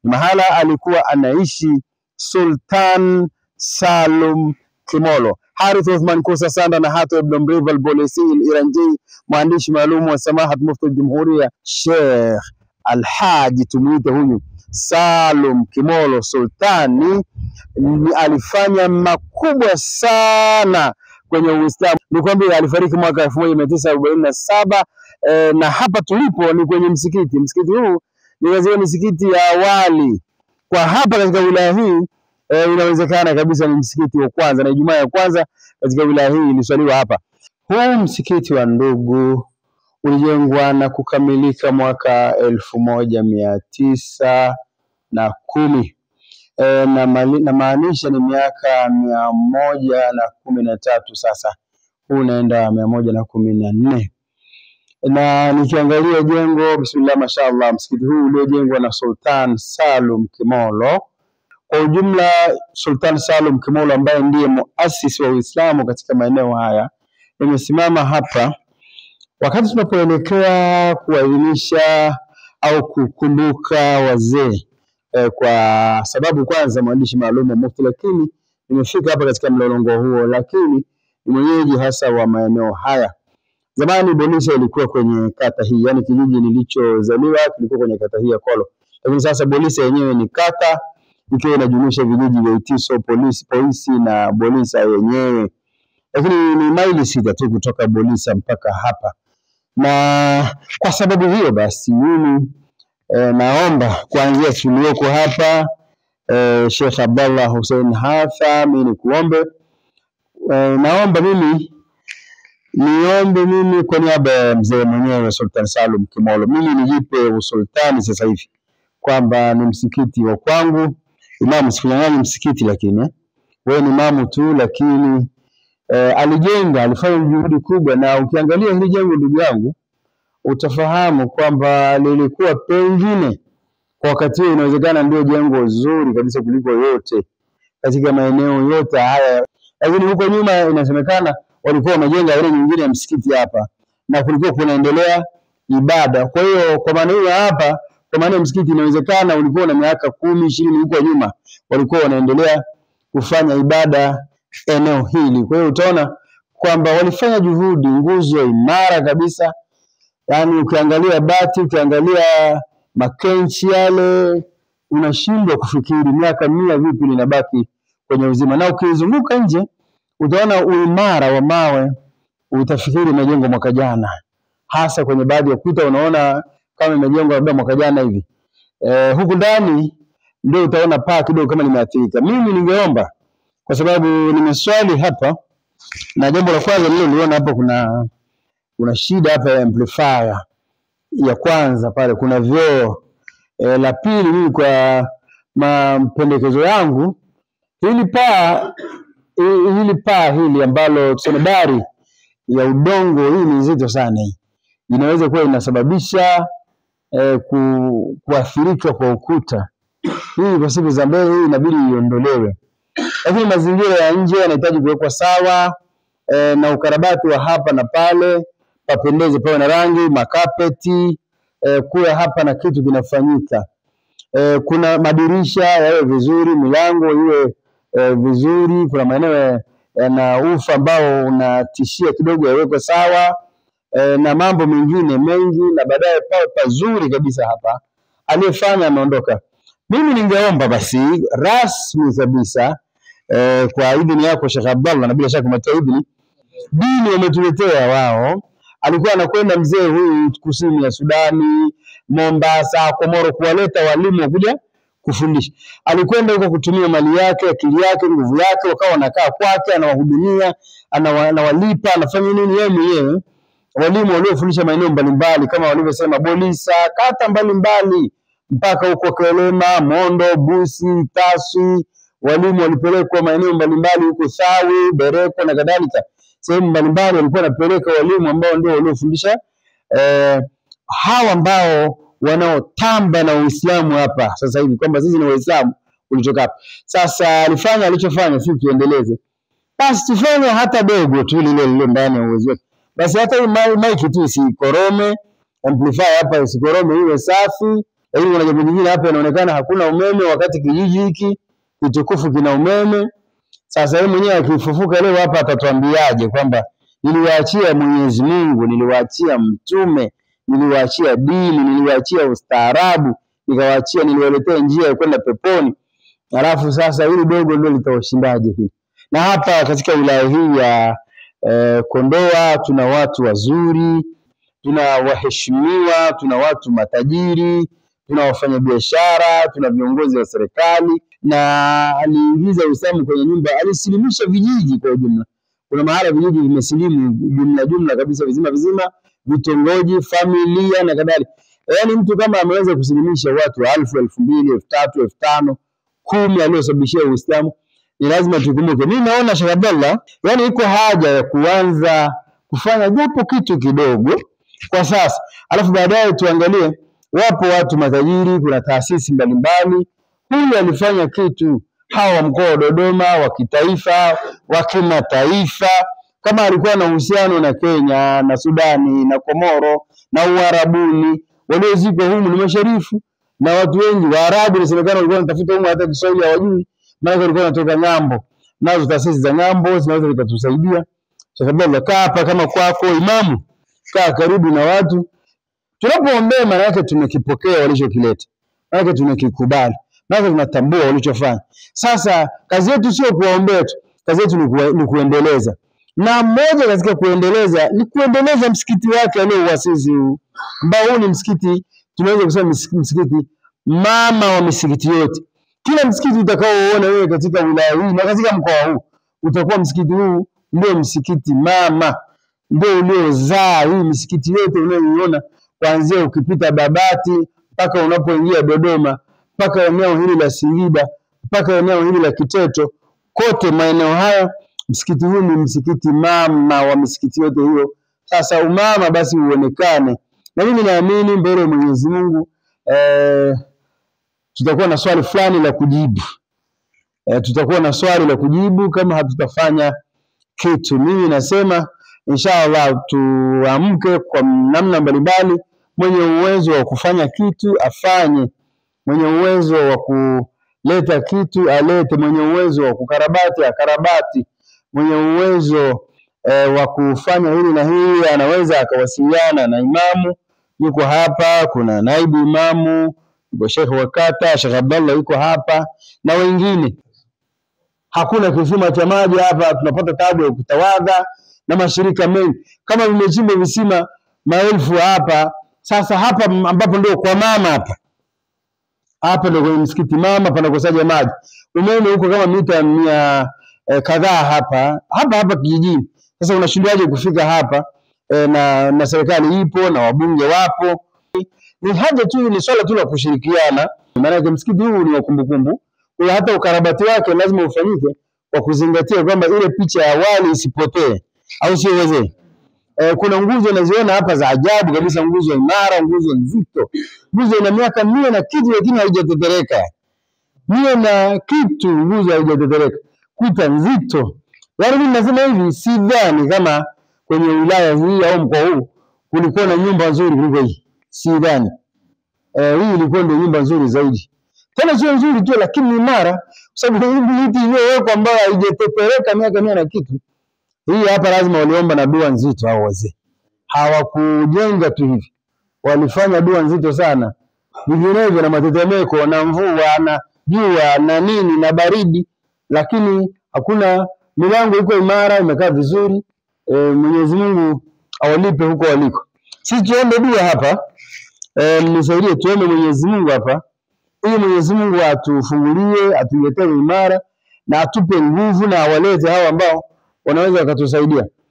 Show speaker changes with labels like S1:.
S1: ni mahala alikuwa anaishi Sultan Salum Kimolo. Harith Othman Kosa Sanda na Hato Ibn Mriva Albolesi Iranji, mwandishi maalum wa Samahat Mufti Jumhuria Sheikh Alhaji, tumuite huyu Salum Kimolo Sultani, ni alifanya makubwa sana kwenye Uislamu. Nikwambia alifariki mwaka elfu moja mia tisa arobaini na saba e, na hapa tulipo ni kwenye msikiti. Msikiti huu ni wazia misikiti ya awali kwa hapa katika wilaya hii e, inawezekana kabisa ni msikiti wa kwanza na Ijumaa ya kwanza katika wilaya hii iliswaliwa hapa. Huu msikiti wa Ndugu ulijengwa na kukamilika mwaka elfu moja mia tisa na kumi e, na mali- namaanisha ni miaka mia moja na kumi na tatu sasa, huu unaenda mia moja na kumi na nne na nikiangalia jengo, bismillah, mashaallah, msikiti huu uliojengwa na Sultan Salum Kimolo. Kwa ujumla, Sultan Salum Kimolo ambaye ndiye muasisi wa Uislamu katika maeneo haya, nimesimama hapa wakati tunapoelekea kuadhimisha au kukumbuka wazee eh, kwa sababu kwanza mwandishi maalum wa Mufti, lakini nimefika hapa katika mlolongo huo, lakini ni mwenyeji hasa wa maeneo haya. Zamani Bolisa ilikuwa kwenye kata hii, yani kijiji nilichozaliwa kilikuwa kwenye kata hii ya Kolo, lakini sasa Bolisa yenyewe ni kata ikiwa inajumuisha vijiji vya Itiso, Polisi, Polisi na Bolisa yenyewe, lakini ni maili sita tu kutoka Bolisa mpaka hapa, na kwa sababu hiyo basi mimi e, naomba kuanzia tulioko hapa e, Sheikh Abdallah Hussein Hatha, mimi nikuombe e, naomba mimi niombe mimi kwa niaba ya mzee mwenyewe Sultan Salum Kimolo, mimi nijipe usultani sasa hivi kwamba ni msikiti wa kwangu. Imamu sikunyang'anyi msikiti, lakini eh, wewe ni imamu tu, lakini eh, alijenga, alifanya juhudi kubwa, na ukiangalia hili jengo ndugu yangu, utafahamu kwamba lilikuwa pengine kwa wakati huo inawezekana ndio jengo zuri kabisa kuliko yote katika maeneo yote haya, lakini huko nyuma inasemekana walikuwa wamejenga ile nyingine ya msikiti hapa na kulikuwa kunaendelea ibada. Kwa hiyo kwa maana hiyo hapa, kwa maana msikiti inawezekana ulikuwa na miaka kumi ishirini huko nyuma walikuwa wanaendelea kufanya ibada eneo hili. Kwa hiyo utaona kwamba walifanya juhudi, nguzo imara kabisa, yaani ukiangalia bati, ukiangalia makenchi yale, unashindwa kufikiri miaka mia vipi linabaki kwenye uzima, na ukizunguka nje utaona uimara wa mawe, utafikiri imejengwa mwaka jana, hasa kwenye baadhi ya kuta unaona kama imejengwa labda mwaka jana hivi. E, huku ndani ndio utaona paa kidogo kama limeathirika. Mimi ningeomba kwa sababu nimeswali hapa, na jambo la kwanza nililoliona hapa kuna kuna shida hapa ya amplifier ya kwanza pale, kuna vyoo e, la pili, mimi kwa mapendekezo yangu hili paa hi- hili paa hili ambalo tuseme dari ya udongo hii ni nzito sana hii, inaweza kuwa inasababisha eh, ku, kuathirika kwa ukuta. Hii kwa siku za mbele hii inabidi iondolewe, lakini mazingira ya nje yanahitaji kuwekwa sawa eh, na ukarabati wa hapa na pale papendeze, pawe na rangi, makapeti eh, kuwe hapa na kitu kinafanyika eh, kuna madirisha yawe vizuri, milango iwe eh, vizuri. Kuna maeneo yana ufa ambao unatishia kidogo yawekwe sawa eh, na mambo mengine mengi, na baadaye pawe pazuri kabisa hapa. Aliyefanya ameondoka. Mimi ningeomba basi rasmi kabisa eh, kwa idhini yako Sheikh Abdallah, na bila shaka umetoa idhini, dini wametuletea wao. Alikuwa anakwenda mzee huyu kusini ya Sudani, Mombasa, Komoro, kuwaleta walimu wa kuja kufundisha. Alikwenda huko kutumia mali yake, akili yake, nguvu yake, wakawa wanakaa kwake, anawahudumia, anawa- anawalipa, anafanya nini yeye mwenyewe. Walimu waliofundisha maeneo mbalimbali kama walivyosema Bolisa, kata mbalimbali mpaka huko Kelema, Mondo, Busi, Taswi. Walimu walipelekwa maeneo mbalimbali huko Thawi, Bereko na kadhalika, sehemu mbalimbali walikuwa wanapeleka walimu ambao ndio waliofundisha eh, hawa ambao wanaotamba na Uislamu hapa sasa hivi kwamba sisi ni Waislamu ulitoka hapa. Sasa alifanya alichofanya, sisi tuendeleze basi, tufanye hata dogo tu lile lile ndani ya uwezo wetu, basi hata hii mai- maiki tu isikorome, amplifier hapa isikorome, iwe safi Lakini kuna jambo jingine hapa, inaonekana hakuna umeme, wakati kijiji hiki kitukufu kina umeme. Sasa yeye mwenyewe akifufuka leo hapa atatuambiaje kwamba niliwaachia Mwenyezi Mungu, niliwaachia mtume, niliwaachia dini, niliwaachia ustaarabu, nikawaachia, niliwaletea njia ya kwenda peponi, alafu sasa hili dogo ndio litawashindaje hili? Na hapa katika wilaya hii ya eh, Kondoa tuna watu wazuri, tuna waheshimiwa, tuna watu matajiri, tuna wafanyabiashara, tuna viongozi wa serikali, na aliingiza Uislamu kwenye nyumba, alisilimisha vijiji kwa ujumla. Kuna mahala vijiji vimesilimu jumla jumla kabisa, vizima vizima, vitongoji, familia na kadhalika. Yaani mtu kama ameweza kusilimisha watu elfu, elfu mbili, elfu tatu, elfu tano, kumi aliosababishia Uislamu, ni lazima tukumbuke. Mimi naona Sheikh Abdallah, yani iko haja ya kuanza kufanya japo kitu kidogo kwa sasa, alafu baadaye tuangalie, wapo watu matajiri, kuna taasisi mbalimbali. Huyu alifanya kitu, hawa wa mkoa wa Dodoma, wa kitaifa, wa kimataifa, kama alikuwa na uhusiano na Kenya na Sudani na Komoro na Uarabuni, waliozikwa humu ni masharifu na watu wengi Waarabu, inasemekana walikuwa wanatafuta humu, hata Kiswahili hawajui, maana walikuwa wanatoka ng'ambo. Nazo taasisi za ng'ambo zinaweza zikatusaidia. Sheikh Abdallah, kaa hapa kama kwako imamu, kaa karibu na watu. Tunapoombea maana yake tumekipokea walichokileta, maana yake tunakikubali, maana yake tunatambua walichofanya. Sasa kazi yetu sio kuwaombea tu, kazi yetu ni, kuwa, ni kuendeleza, na mmoja katika kuendeleza ni kuendeleza msikiti wake aliouasisi huu, ambao huu ni msikiti tunaweza kusema mis- msikiti mama wa misikiti yote. Kila msikiti utakaoona wewe katika wilaya hii na katika mkoa huu utakuwa msikiti huu ndio msikiti mama, ndio uliozaa hii misikiti yote unayoiona kuanzia ukipita Babati mpaka unapoingia Dodoma mpaka eneo hili la Singida mpaka eneo hili la Kiteto, kote maeneo haya, msikiti huu ni msikiti mama wa misikiti yote hiyo. Sasa umama basi uonekane, na mimi naamini mbele ya Mwenyezi Mungu eh, tutakuwa na swali fulani la kujibu eh, tutakuwa na swali la kujibu kama hatutafanya kitu. Mimi nasema inshallah tuamke kwa namna mbalimbali. Mwenye uwezo wa kufanya kitu afanye, mwenye uwezo wa kuleta kitu alete, mwenye uwezo wa kukarabati akarabati, mwenye uwezo eh, wa kufanya hili na hili anaweza akawasiliana na imamu, yuko hapa, kuna naibu imamu, yuko shekhe wa kata, Sheikh Abdallah yuko hapa na wengine hakuna kisima cha maji hapa, tunapata tabu ya kutawadha na mashirika mengi kama vimechimba visima maelfu hapa. Sasa hapa m- ambapo ndio kwa mama hapa hapa ndio kwenye msikiti mama panakosaja maji, umeme huko kama mita mia eh, kadhaa hapa hapa hapa kijijini. Sasa unashindwaje kufika hapa eh, na, na serikali ipo na wabunge wapo ni haja tu, ni swala tu la kushirikiana. Maanake msikiti huu ni wa kumbukumbu, kwa hiyo hata ukarabati wake lazima ufanyike kwa kuzingatia kwamba ile picha ya awali isipotee, au sio wazee? Eh, kuna nguzo naziona hapa za ajabu kabisa, nguzo imara, nguzo nzito, nguzo ina miaka mia na kitu, lakini haijatetereka. Mia na kitu, nguzo haijatetereka, kuta nzito. Yaani mimi nasema hivi, sidhani kama kwenye wilaya hii au mkoa huu kulikuwa na nyumba nzuri kuliko hii, sidhani. Eh, hii ilikuwa ndio nyumba nzuri zaidi, tena sio nzuri tu, lakini ni imara, kwa sababu hii miti iliyowekwa ambayo haijatetereka miaka mia na kitu. Hii hapa lazima waliomba na dua nzito hao wazee, hawakujenga tu hivi, walifanya dua nzito sana, vinginevyo na matetemeko na mvua na jua na nini na baridi, lakini hakuna. Milango iko imara, imekaa vizuri. E, Mwenyezi Mungu awalipe huko waliko. Sisi tuombe dua hapa e, mnisaidie tuombe Mwenyezi Mungu hapa ili Mwenyezi Mungu atufungulie, atuletee imara na atupe nguvu na awalete hao ambao wanaweza wakatusaidia.